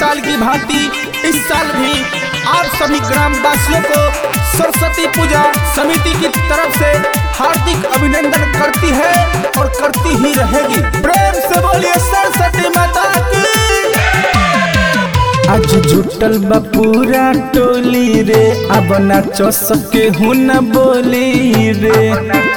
साल की भांति इस साल भी आप सभी ग्रामवासियों को सरस्वती पूजा समिति की तरफ से हार्दिक अभिनंदन करती है और करती ही रहेगी प्रेम से बोलिए सरस्वती माता की आज जुटल बा पूरा टोली रे अब नाचो सके हूं न बोली रे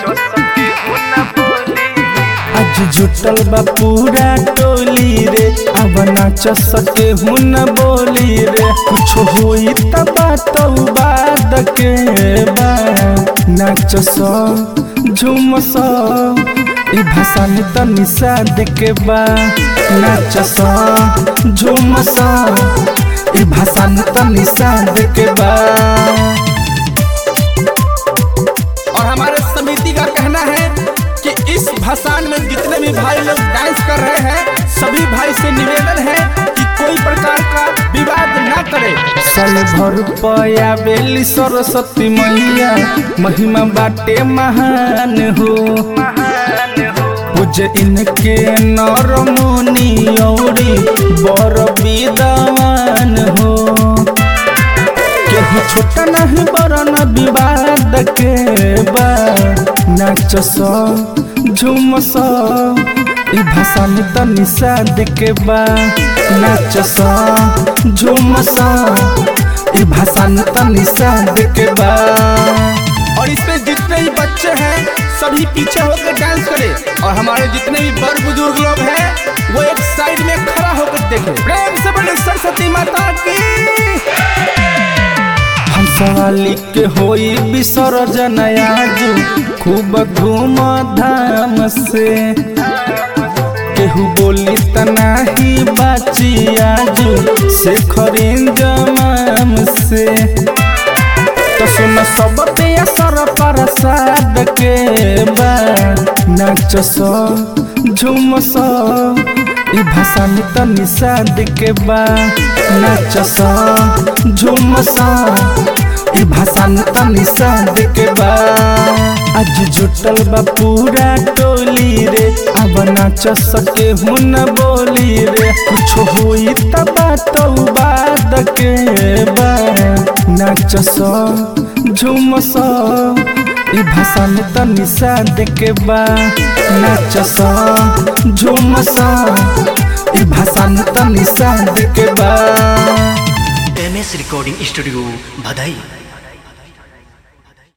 आज जुटल बा पूरा टोली रे अब नाच सके हूं न बोली रे कुछ होई त बात बाद के बा नाच सो झूम सो ई भाषा में त निषाद के बा नाच सो झूम सो ई भाषा में त निषाद के बा और हमारे समिति का कहना है कि इस भाषण में जितने भी भाई लोग डांस कर रहे हैं सभी भाई से निवेदन है कि कोई प्रकार का विवाद न करे साल भर पया बेली सरस्वती मैया महिमा बाटे महान हो पूज इनके नर मुनि औरी बर विद्वान हो केहू छोटा नहीं बड़ा न विवाद के बा नाच सो झूम सो ई भाषा में त निषाद के बा नाच सो झूम सो ई भाषा में त निषाद के बा और इसमें जितने भी बच्चे हैं सभी पीछे होकर डांस करें और हमारे जितने भी बड़ बुजुर्ग लोग हैं वो एक साइड में खड़ा होकर देखें प्रेम से बोले सरस्वती माता की हंसवाली के होई विसर्जन आजू खूब धूम धाम से केहू बोली त नाही बाची आजू से खरीन जमाम से तो सुन सब पे असर प्रसाद के बा नाच सो झूम सो ई भाषा में त निषाद के बा नाच सो झूम सो ई भाषा में त निषाद के बा आज जुटल बा पूरा टोली रे अब नाच सके हूं न बोली रे कुछ होई त बात बाद के बा नाच सो झूम सो ई भाषा में त निषाद के बा नाच सो झूम सो ई भाषा में त निषाद के बा एम एस रिकॉर्डिंग स्टूडियो भदई